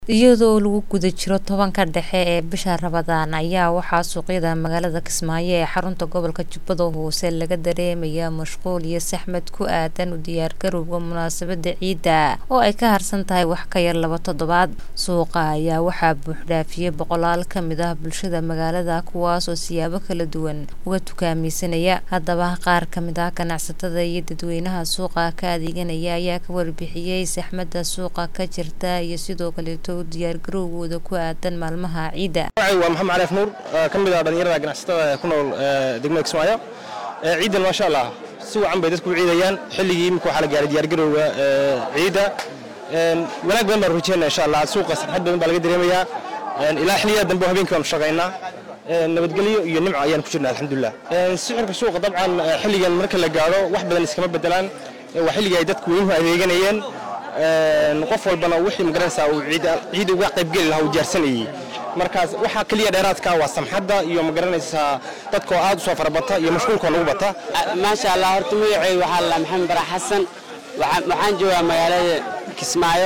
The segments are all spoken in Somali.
iyadoo lagu guda jiro tobanka dhexe ee bisha rabadaan ayaa waxaa suuqyada magaalada kismaayo ee xarunta gobolka jubbada hoose laga dareemayaa mashquul iyo saxmad ku aadan u diyaargarowga munaasabada ciidda oo ay ka harsan tahay wax ka yar laba toddobaad suuqa ayaa waxaa buuxdhaafiyey boqolaal ka mid ah bulshada magaalada kuwaasoo siyaabo kala duwan uga tukaamaysanaya haddaba qaar ka mid ah ganacsatada iyo dadweynaha suuqa ka adeeganaya ayaa ka warbixiyey saxmada suuqa ka jirta iyo sidoo kaleeto diyaargarowgooda ku aadan maalmaha ciidda waa maxamed cariif nuur ka mid ah dhallinyarada ganacsatada ku nool degmada kismaayo ciidan maasha allah si wacan bay dadku u ciidayaan xilligii imika waxaa la gaaray diyaargarowga ciidda wanaag badan baan rajeynaa insha allah suuqa sarxad badan baa laga dareemayaa ilaa xilliyada dambe habeenkii baanu shaqaynaa nabadgelyo iyo nimco ayaan ku jirnaa alxamdulilah sicirka suuqa dabcan xilligan marka la gaadho wax badan iskama bedelaan waa xilligii ay dadku weynuhu adeeganayeen qof walbana wixii magaranaysaa uu ciidda uga qaybgeli lahaa uu diyaarsanayey markaas waxaa keliya dheeraadka waa samxadda iyo magaranaysaa dadkoo aad u soo farabata iyo mashquulkoo nagu bata maasha allah horta magacay waxaa la maxamed bara xasan waxaan joogaa magaalada kismaayo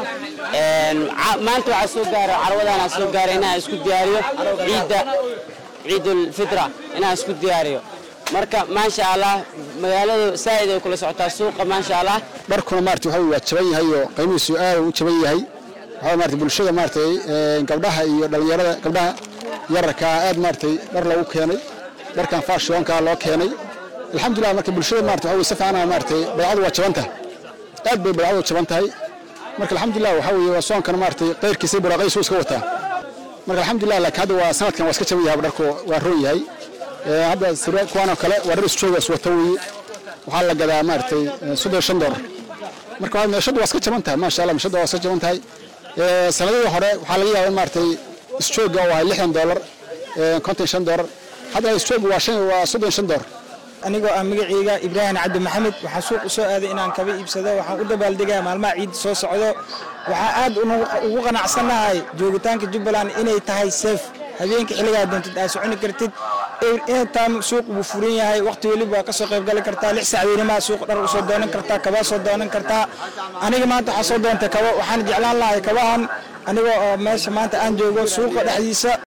maanta waxaa soo gaara carwadana soo gaara inaan isku diyaariyo ciidda ciidulfitra inaan isku diyaariyo marka maasha allah magaaladu saa'id ay kula socotaa suuqa maasha allah dharkuna maarata waxa waa jaban yahay oo qiimihiisu aad u jaban yahay waxa maarata bulshada maaratay gabdhaha iyo dhalinyarada gabdhaha yararka aad maaratay dhar lagu keenay dharkan faashionka loo keenay alxamdulillah marka bulshada maarata waxa si fiican maaratay baycadu waa jaban tahay aad bay baycadu jaban tahay marka alxamdulillah waxa weeye waa soonkana maaratay qayrkiisa buraaqaysu iska wataa marka alxamdulillah laakiin hadda waa sanadkan waa iska jaban yahay dharku waa roon yahay hadda kuwaanoo kale waa dhar isjoogaas wata weeye waxaa la gadaa maaragtay soddon shan doolar marka meeshadu waa iska jaban tahay maasha allah meeshadu waa iska jaban tahay sanadihii hore waxaa laga yaabaa in maaragtay isjooga oo ahay lixdan doolar konton shan doolar hadda isjooga waa shan waa soddon shan doolar anigoo ah magacayga ibraahim cabdi maxamed waxaa suuq u soo aaday inaan kaba iibsado waxaan u dabaaldegaa maalmaha ciidda soo socdo waxaa aad ugu qanacsannahay joogitaanka jubbaland inay tahay seef habeenka xilligaa doontid aad soconi kartid intaan suuq buu furan yahay waqti weliba waa ka soo qaybgali kartaa lix saacadeenimaa suuq dhar usoo doonan kartaa kabaa soo doonan kartaa aniga maanta waxaa soo doontay kabo waxaan jeclaan lahay kabahan aniga oo meesha maanta aan joogo suuqa dhexdiisa